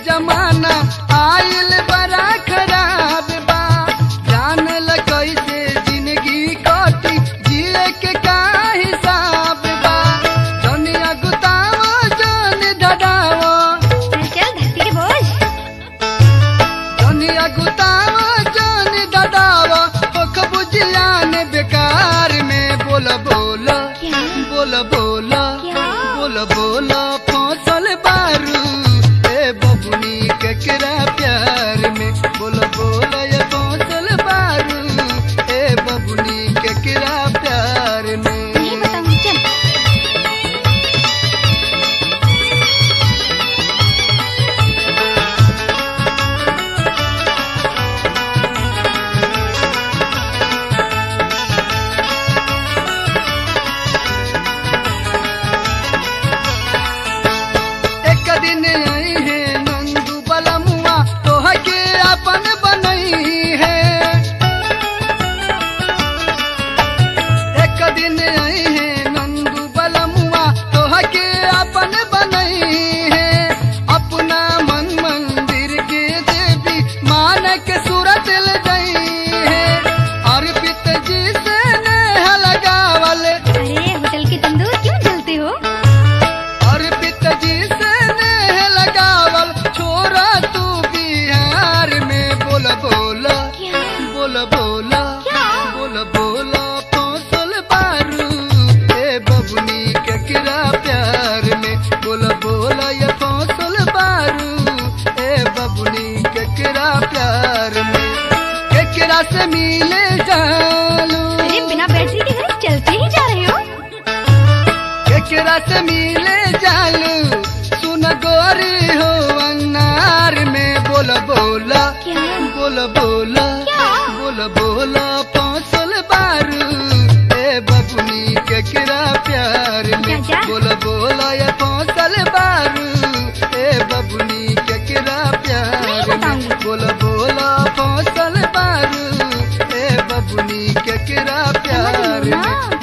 जमाना आइल बड़ा खराब बा जान ल कैसे जिंदगी कटी जिए के का हिसाब बा दुनिया गुतावो जान धड़ावो चल चल धरती के बोझ दुनिया गुतावो जान धड़ावो ओख बुझियान बेकार में बोल बोल क्या बोल बोल क्या? बोल बोल फसल बारू ए बबुनी केकरा प्यार में बोल बोल ये फसल बारू ए बबुनी केकरा प्यार में नहीं बताऊंगी चल एक दिन आई है नंदू बलमुआ तोह के अपन बनई है एक दिन आई है नंदू बलमुआ तोह के अपन बनई है अपना मन मंदिर के देवी मान के सूरत ले गई है अर्पित जी से नेह लगावल अरे होटल के तंदूर क्यों जलते हो और पिताजी से नेह लगावल छोरा तू बिहार में बोल बोल क्या बोल बोल क्या? बोल बोल फसल बारू ए बबुनी केकरा प्यार में बोल बोल ये फसल बारू ए बबुनी केकरा प्यार में केकरा से मिले जालू अरे बिना बैटरी के घर चलते ही जा रहे हो केकरा से मिले जालू सुन गोरी हो अन्नार में बोल बोला क्या बोल बोला क्या? बोल बोला फसल बारू ए बबुनी केकरा प्यार में जा, जा। बोल बोला ये फसल बारू ए बबुनी केकरा प्यार नहीं में बताऊंगी। बोल बोला फसल बारू ए बबुनी केकरा प्यार समझ लो में ना।